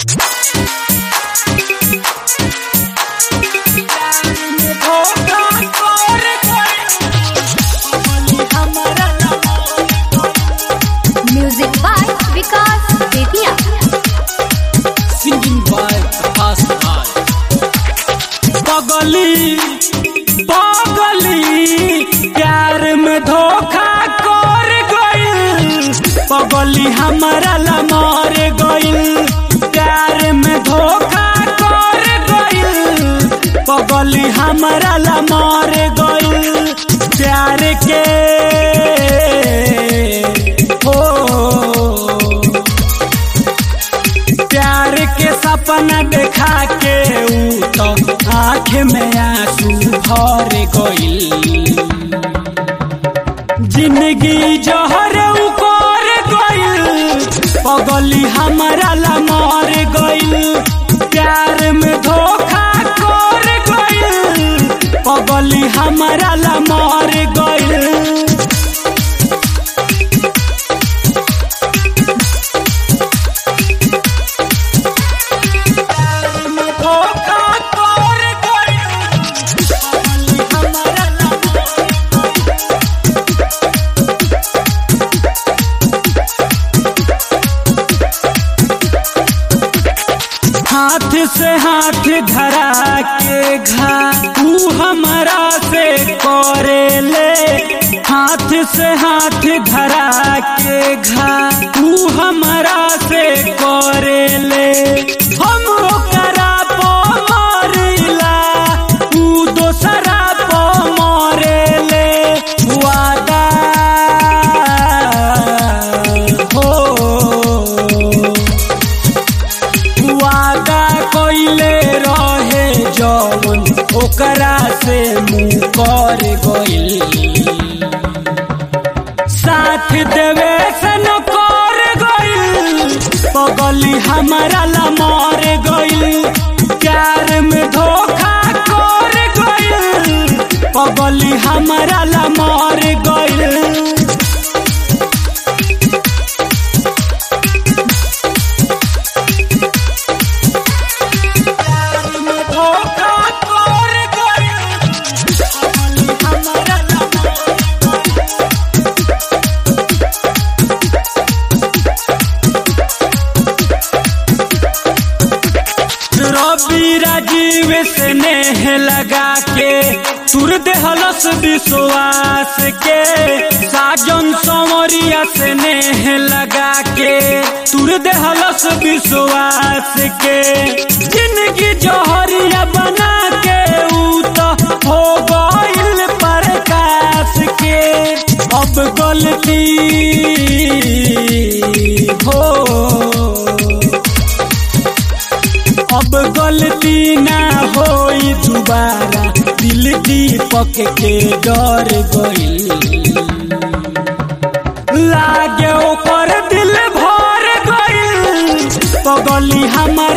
music by Vikas Bettiah singing by Prakash Raj पगली पगली प्यार में धोखा कर गइल पगली हमारा ला मर गइल प्यार में धोखा कर गइल पगली हमारा ला मर गइल प्यार के हो प्यार के सपना देखा के ऊ तो आँख में आंसू भर गइल जिंदगी जहर उकर गइल पगली हमारा ला मर गइल प्यार में धोखा कर गइल पगली हमारा ला मर गइल धोखा कर गइल पगली हमारा ला हाथ से हाथ धरा के घा तू हमारा से करे ले हाथ से हाथ धरा के घा तू हमारा से करे ले हम ओकरा पो मरिला तू दोसरा पो मरे ले वादा हो वादा कइले रहे जवन ओकरा से मुंह कर गइल साथ देवे से न कर गइल पगली हमारा ला मर गइल प्यार में धोखा कर गइल पगली हमारा ला मर गइल धोखा कर गइल पगली हमारा ला रवि राजीव से नेह लगा के सुर देहलस विश्वास के साजन संवरिया से नेह लगा के सुर देहलस विश्वास के जिंदगी जहरिया बना के ऊ तो हो गइल प्रकाश के अब गलती हो अब गलती ना होई दोबारा दिल दीपक के डर गइल लागे ओकर दिल भर गइल पगली हमार